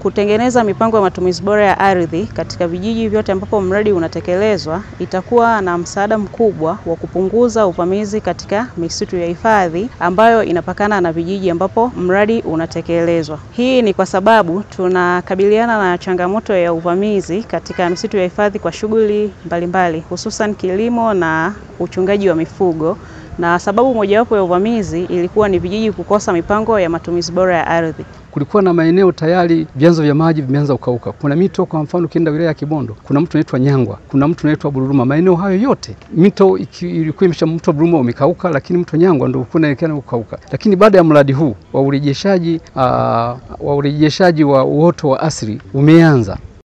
kutengeneza mipango ya matumizi bora ya ardhi katika vijiji vyote ambapo mradi unatekelezwa itakuwa na msaada mkubwa wa kupunguza uvamizi katika misitu ya hifadhi ambayo inapakana na vijiji ambapo mradi unatekelezwa. Hii ni kwa sababu tunakabiliana na changamoto ya uvamizi katika misitu ya hifadhi kwa shughuli mbalimbali, hususan kilimo na uchungaji wa mifugo na sababu mojawapo ya uvamizi ilikuwa ni vijiji kukosa mipango ya matumizi bora ya ardhi. Kulikuwa na maeneo tayari vyanzo vya maji vimeanza kukauka. Kuna mito, kwa mfano ukienda wilaya ya Kibondo kuna mto unaitwa Nyangwa, kuna mto unaitwa Bururuma. Maeneo hayo yote mito ilikuwa imesha, mto Bururuma umekauka, lakini mto Nyangwa ndio ulikuwa unaelekea kukauka. Lakini baada ya mradi huu wa urejeshaji uh, wa urejeshaji wa uoto wa asili umeanza